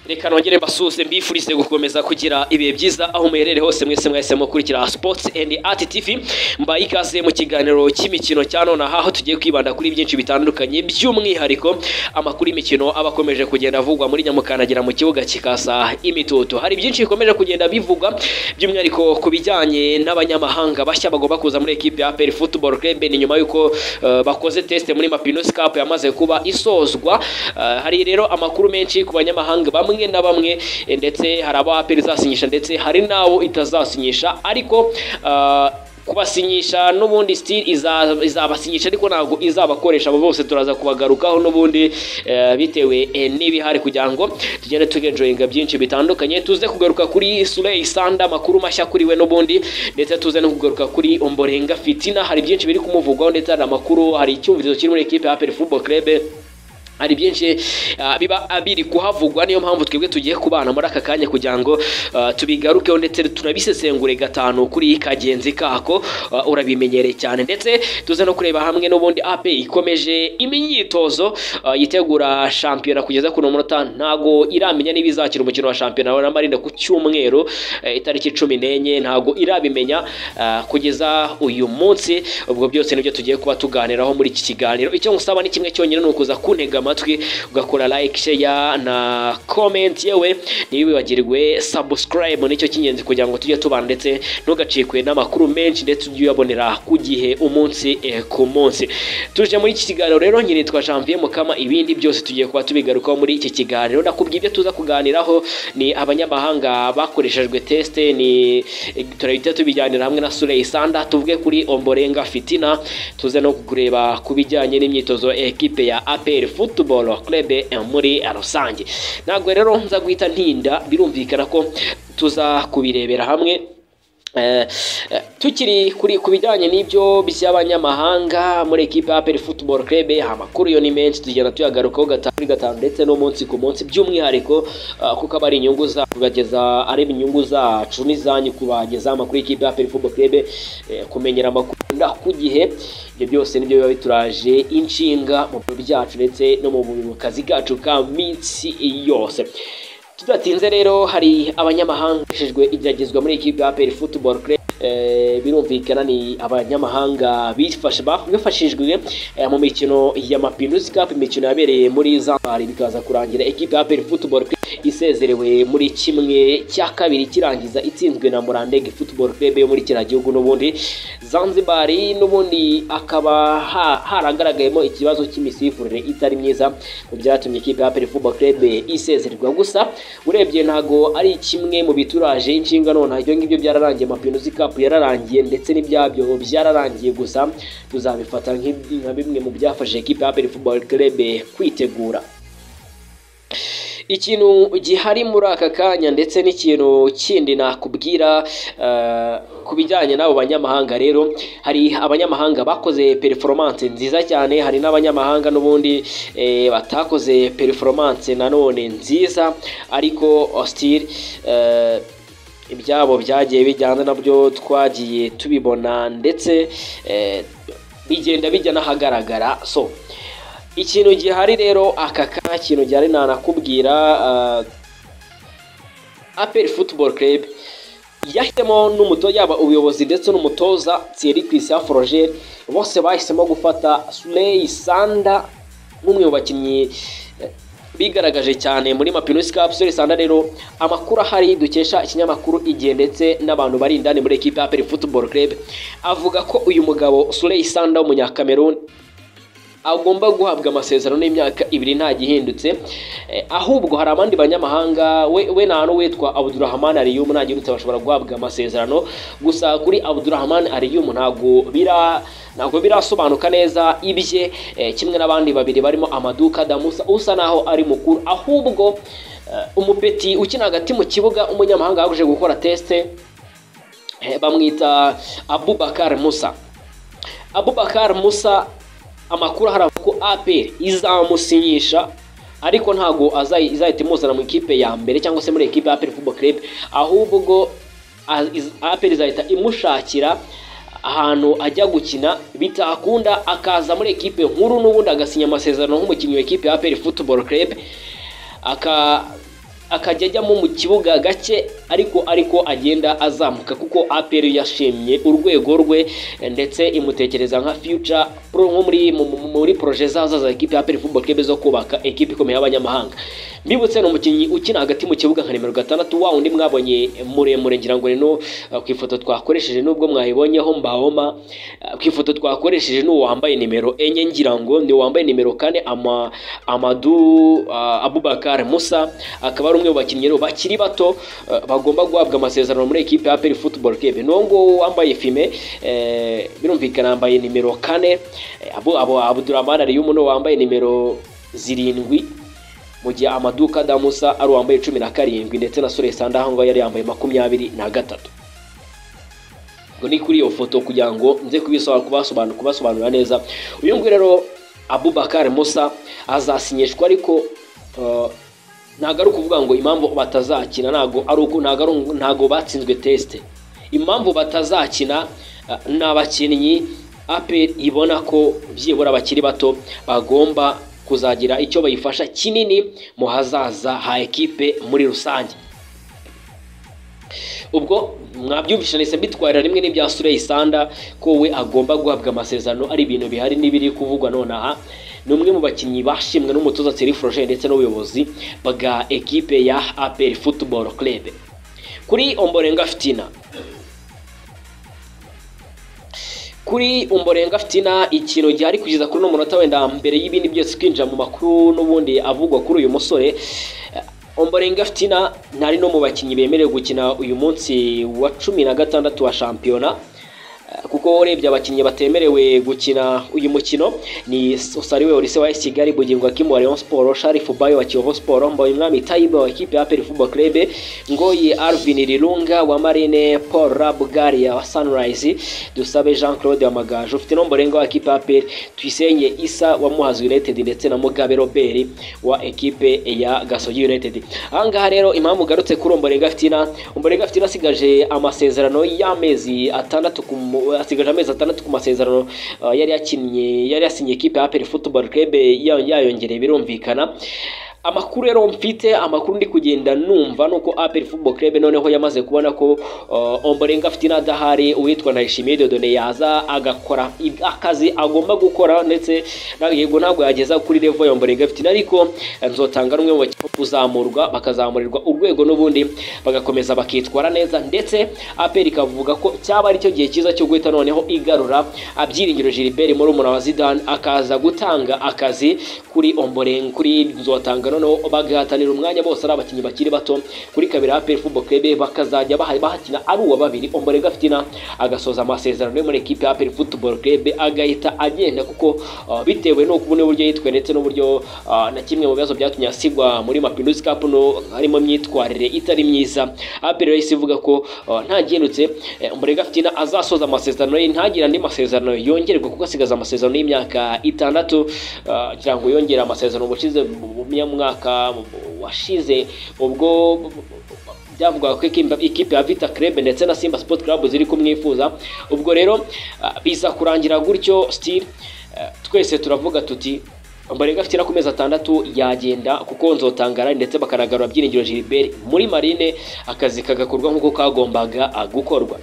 reka nongere mbasuhuze mbifurize gukomeza kugira ibihe byiza aho muherere hose mwese mwahisemo gukurikira sports and art tv mbaye ikaze mu kiganiro cy'imikino cya nonaha aho tugiye kwibanda kuri byinshi bitandukanye by'umwihariko amakuru y'imikino aba akomeje kugenda avugwa muri nyamukandagira mu kibuga kikasa imitutu hari byinshi bikomeje kugenda bivugwa by'umwihariko ku bijyanye n'abanyamahanga bashya bagomba kuza muri ekipe ya APR Football Club ni nyuma yuko eh, bakoze test muri Mapinus Cup yamaze kuba isozwa Eh, hari rero amakuru menshi ku banyamahanga bamwe na bamwe eh, ndetse hari abo APR izasinyisha ndetse hari n'abo itazasinyisha ariko eh, kubasinyisha n'ubundi still iza- izabasinyisha ariko ntabwo izabakoresha abo bose turaza kubagarukaho n'ubundi eh, bitewe eh, n'ibihari kugira ngo tugende tugenjoyinga byinshi bitandukanye tuze kugaruka kuri Suley Sanda amakuru mashya kuri we n'ubundi ndetse tuze no kugaruka kuri Ombolenga Fitina hari byinshi biri kumuvugwaho ndetse hari amakuru hari icyumvirizo kiri muri equipe ya APR Football Club hari byinshi ah, biba ah, biri kuhavugwa niyo mpamvu twebwe tugiye kubana muri aka kanya kugira ngo ah, tubigarukeho ndetse tunabisesengure gatanu kuri kagenzi kako ah, urabimenyereye cyane ndetse tuze no kureba hamwe n'ubundi AP ikomeje imyitozo ah, yitegura shampiyona kugeza kuno munota ntago iramenya niba izakira umukino wa shampiyona na Marine ku cyumweru eh, itariki cumi n'enye ntago irabimenya ah, kugeza uyu munsi ubwo byose nibyo tugiye kuba tuganiraho muri iki kiganiro icyo ngusaba ni kimwe cyonyine ni ukuza kuntega amatwi ugakora like share na comment yewe ntiwibagirwe subscribe nicyo cy'ingenzi kugira ngo tujye tubana ndetse ntugacikwe n'amakuru menshi ndetse ujye uyabonera ku gihe umunsi eh, ku munsi tuje muri iki kiganiro rero nyine nitwa Janvier Mukama ibindi byose tugiye kuba tubigarukaho muri iki kiganiro nakubwiye ibyo tuza kuganiraho ni abanyamahanga bakoreshejwe test ni turahita tubijyanira hamwe na Suley Sanda tuvuge kuri Ombolenga Fitina tuze no kureba ku bijyanye n'imyitozo ya ekipe ya APR Football Club eh, muri rusange ntabwo rero nza guhita ntinda birumvikana ko tuza kubirebera hamwe Eh, eh, tukiri kuri ku bijyanye n'ibyo by'abanyamahanga muri ekipe ya APR Football Club amakuru yo ni menshi tugenda tuyagarukaho gatanu kuri gatanu ndetse n'umunsi ku munsi by'umwihariko ah, kuko aba ari inyungu za kugageza ari inyungu zacu n'izanyu kubageza amakuru y'ikipe ya APR Football Club eh, kumenyera amakuru nda ku gihe ibyo byose nibyo biba bituraje inshinga mu biro byacu ndetse no mu bu- kazi kacu ka minsi yose tudatinze rero hari abanyamahanga bashejwe igeragezwa muri ekipe ya APR Football Club Eh, birumvikana ni abanyamahanga bifashe bafashijwe eh, mu mikino ya Mapinus Cup imikino yabereye muri Zambari bikaza kurangira ekipe ya APR Football Club isezerewe muri kimwe cya kabiri kirangiza itsinzwe na Murandege Football Club yo muri kiriya gihugu n'ubundi Zanzibar n'ubundi akaba ha- haragaragayemo ikibazo cy'imisifurire itari myiza mu byatumye ikipe ya APR Football Club isezererwa gusa urebye ntago ari kimwe mu bituraje inshinga none ibyo ngibyo byararangiye Mapinusi Cup yararangiye ndetse n'ibyabyo byararangiye gusa tuzabifata nk'ib- nka bimwe mu byafashije ikipe ya APR Football Club kwitegura ikintu gihari muri aka kanya ndetse n'ikintu kindi nakubwira eh, ku bijyanye n'abo banyamahanga rero hari abanyamahanga bakoze performance nziza cyane hari n'abanyamahanga n'ubundi eh, batakoze performance nanone nziza ariko still eh, ibyabo byagiye bijyana nabyo twagiye tubibona ndetse eh, bigenda bijya n'ahagaragara so ikintu gihari rero aka kanya ikintu gihari nanakubwira eh, APR Football Club yahisemo n'umuto yaba ubuyobozi ndetse n'umutoza Thierry Christian Froger bose bahisemo gufata Suley Sanda nk'umwe mu bakinnyi eh, bigaragaje cyane muri Mapinus Cup Suley Sanda rero amakuru ahari dukesha ikinyamakuru igihe ndetse n'abantu bari indani muri ekipe ya APR Football Club avuga ko uyu mugabo Suley Sanda w'umunyakameruni agomba guhabwa amasezerano y'imyaka ibiri nta gihindutse Eh, ahubwo hari abandi banyamahanga we, we nta witwa Abdurrahman Ariyum nta gihindutse bashobora guhabwa amasezerano gusa kuri Abdurrahman Ariyum ntabwo bira ntabwo birasobanuka neza ibye eh, kimwe n'abandi babiri barimo Amaduka Damusa usa naho ari mukuru ahubwo eh, umupeti ukina hagati mu kibuga umunyamahanga yaguje gukora teste eh, bamwita Abubakar Musa Abubakar Musa amakuru hari ko APR izamusinyisha ariko ntabwo azayi- izahita imuzana mu ikipe ya mbere cyangwa se muri ekipe ya APR Football Club ahubwo ubwo a- iz- APR izahita imushakira ahantu ajya gukina bitakunda akaza muri ekipe nkuru n'ubundi agasinya amasezerano nk'umukinnyi wa ekipe ya APR Football Club aka akajya ajyamo mu kibuga gake ariko ariko agenda azamuka kuko APR yashimye urwego rwe ndetse imutekereza nka future pro nko muri mu- mu- muri projet zaza za ekipe ya APR Football Club zo kubaka ekipe ikomeye y'abanyamahanga mbibutse ni umukinnyi ukina hagati mu kibuga nka nimero gatandatu wa undi mwabonye muremure ngira ngo ni no eh, ku ifoto twakoresheje nubwo mwayibonyeho mbahoma eh, ku ifoto twakoresheje ni uwo wambaye nimero enye ngira ngo ni uwo wambaye nimero kane ama Amadu ah, Abubakar Musa akaba ari umwe mu bakinnyi rero bakiri bato eh, bagomba guhabwa amasezerano muri ekipe ya APR Football Club n'uwo nguwo wambaye fime eh, birumvikana yambaye nimero kane eh, abo abo Abdurrahman Ariyumu niwe wambaye nimero zirindwi mu gihe amaduka adamusa ari uwambaye cumi na karindwi ndetse na sore sanda aho ngaho yari yambaye makumyabiri na gatatu ubwo ni kuri iyo foto kugira ngo nze kubisobanura kubasobanura kubasobanurira neza uyu nguyu rero abubakar musa azasinyishwa ariko eh, ntabwo ari ukuvuga ngo impamvu batazakina ntabwo ari uko ntabwo ari un- ntabwo batsinzwe tesite impamvu batazakina eh, ni abakinnyi ape ibona ko byibura abakiri bato bagomba kuzagira icyo bayifasha kinini mu hazaza ha ekipe muri rusange ubwo mwabyumvisha nahise mbitwarira rimwe n'ibya Sureyi Sanda ko we agomba guhabwa amasezerano ari ibintu bihari n'ibiri kuvugwa nonaha ni umwe mu bakinnyi bashimwe n'umutoza Thierry Froger ndetse n'ubuyobozi bwa ekipe ya APR Football Club kuri Ombolenga Fitina kuri umborenga fitina ikintu gihari kugeza kuri uno munota wenda mbere y'ibindi byose twinjira mu makuru n'ubundi avugwa kuri uyu musore eh, omborenga fitina ntari no mu bakinnyi bemerewe gukina uyu munsi wa cumi na gatandatu wa shampiyona Eh, kuko urebye abakinnyi batemerewe gukina uyu mukino ni Usariwe Olise wa AS Kigali Bugingo Akimu wa Rayon Sport Sharifu Bayo wa Kiyovu Sport Mbayumwami Taiba wa ekipe ya APR Football Club Ngoyi Alvin Rirunga wa Marine Paul Rabgaria wa Sunrise Dusabe Jean Claude wa Amagaju ufite nombo renga wa ekipe ya APR Tuyisenye Isa wa Muhazi United ndetse na Mugabe Robert wa ekipe ya Gasogi United ahangaha rero impamvu ugarutse kuri Omborenga Fitina Omborenga Fitina asigaje amasezerano y'amezi atandatu ku mu- asigaje amezi atandatu ku masezerano uh, yari yakinnye yari yasinye ekipe ya APR Football Club ya- yayongereye birumvikana amakuru rero mfite amakuru ndi kugenda numva nuko APR Football Club noneho yamaze kubona ko uh, Ombolenga Fitina adahari uwitwa Ndayishimiye Dodone yaza agakora ib- akazi agomba gukora ndetse na- yego ntabwo yageza kuri level ya Ombolenga Fitina ariko eh, nzotanga n'umwe mu bakinnyi kuzamurwa bakazamurirwa urwego n'ubundi bagakomeza bakitwara neza ndetse APR ikavuga ko cyaba ari cyo gihe cyiza cyo guhita noneho igarura abyiringiro Gilbert muri wa Zidane akaza gutanga akazi kuri Ombolenga kuri nzotanga noneho bagahatanira umwanya bose ari abakinnyi bakiri bato kuri kabiri APR Football Club bakazajya baha- bahakina ari uwa babiri Ombolenga Fitina agasoza amasezerano yo muri ekipe ya APR Football Club agahita agenda kuko uh, bitewe n'uko n'uburyo yitwaye ndetse n'uburyo uh, na kimwe mu bibazo byatumye asigwa muri Mapinduzi Cup no harimo imyitwarire itari myiza APR yahise ivuga ko uh, ntagendutse eh, Ombolenga Fitina azasoza amasezerano ye ntagire andi masezerano yongerwa kuko asigaza amasezerano y'imyaka itandatu uh, kugira ngo yongere amasezerano ubushize mu mu mwaka washize ubwo byavugaga ko ikipe- ikipe ya Vita Club ndetse na Simba Sport Club ziri kumwifuza ubwo rero ah, biza kurangira gutyo still eh, twese turavuga tuti Ombolenga afite no ku mezi atandatu yagenda kuko nzotangara ndetse bakanagarura byiringiro Gilbert muri marine akazi kagakorwa nk'uko kagombaga ah, gukorwa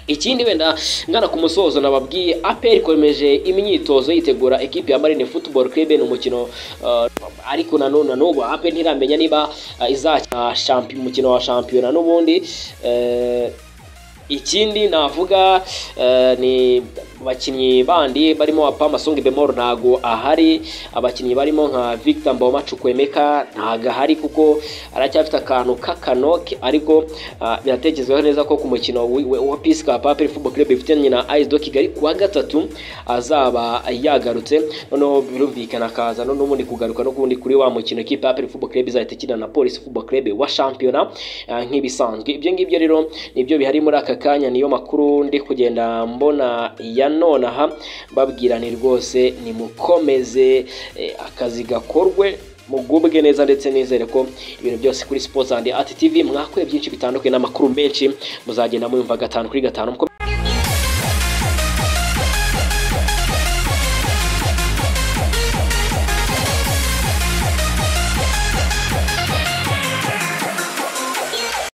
ikindi wenda ngana ku musozo nababwiye APR ikomeje imyitozo yitegura ekipe ya Marine Football Club ni umukino uh, ariko nanone n'ubu APR ntiramenya niba uh, izakina champi- umukino wa shampiyona n'ubundi eh, ikindi navuga eh, ni abakinnyi bandi barimo wa Pama Song Bemor ntago ahari abakinnyi barimo nka Victor Mboma Chukwemeka ntago ahari kuko aracyafite akantu k'akanoke ariko ah, biratekerezwaho neza ko ku mukino wi- we- wa Peace Cup APR Football Club ifitanye na AS do Kigali kuwa gatatu azaba yagarutse noneho birumvikana akaza no- n'ubundi kugaruka no kundi kuri wa mukino kipe APR Football Club izahita ikina na Police Football Club wa shampiyona ah, nk'ibisanzwe ibyo ngibyo rero nibyo bihari muri aka kanya niyo makuru ndi kugenda mbona ya nonaha mbabwira ni rwose nimukomeze eh, akazi gakorwe mugubwe neza ndetse nizere ko ibintu byose kuri sports and art tv mwakuye byinshi bitandukanye n'amakuru menshi muzagenda muyumva gatanu kuri gatanu